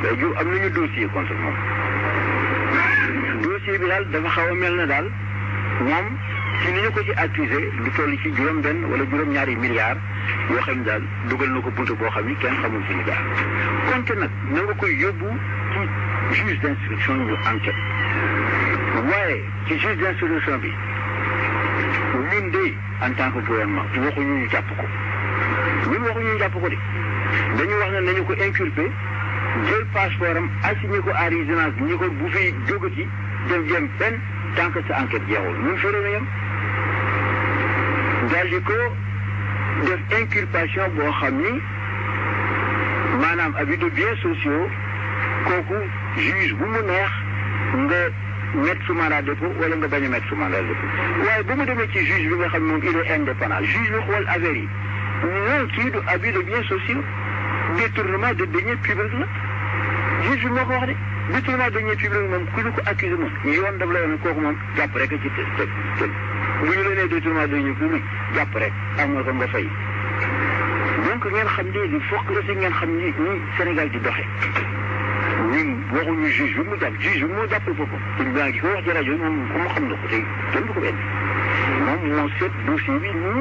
day ju am nañu dossier contre moom dossier bi daal dafa xaw a mel na daal moom ci ni ñu ko ci accusé lu toll ci juróom benn wala juróom ñaari milliards yoo xam ne daal dugal na ko buntu boo xam ni kenn xamul fi mu jaar konte nag na nga koy yóbbu ci juge d'instruction ñu enquête waaye ci juge d'instruction bi ñun de en tant que gouvernement waxuñu ñu jàpp ko ñun waxuñu ñu jàpp ko de dañu wax ne nañu ko inculpé jël passeport am assigné ko à résidence ñi ko bu fi jógati dem jëm fenn tant que sa enquête jeexul ñun fii la yem daal di ko def inculpation boo xam ni maanaam abus de biens sociaux kooku juge bu mu neex nga mettre sous mandat de dépôt wala nga bañ a mettre sous mandat de dépôt waaye bu mu demee ci juge bi nga xam moom il est indépendant juge bi xool affaire yi non kii du abus de biens sociaux détournement de deniers publics la juge bi moo ko wax de détournement de deniers publics moom ku ñu ko accusé moom yoon daf la yoon kooku moom jàpp rek ci të të të bu ñu la nee détournement de deniers publics jàpp rek am nga ko nga fay donc ngeen xam ni il faut que aussi ngeen xam ni ni Sénégal di doxee ñun waxuñu juge bi mu jàpp juge bi moo jàppal boppam te baa ngi ko wax ci rajo yi moom comme xam na ko tey kenn du ko benn moom moo seet dossier bi nii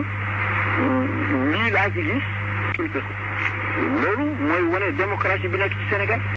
lii laa ci gis loolu mooy wane démocratie bi nekk ci Sénégal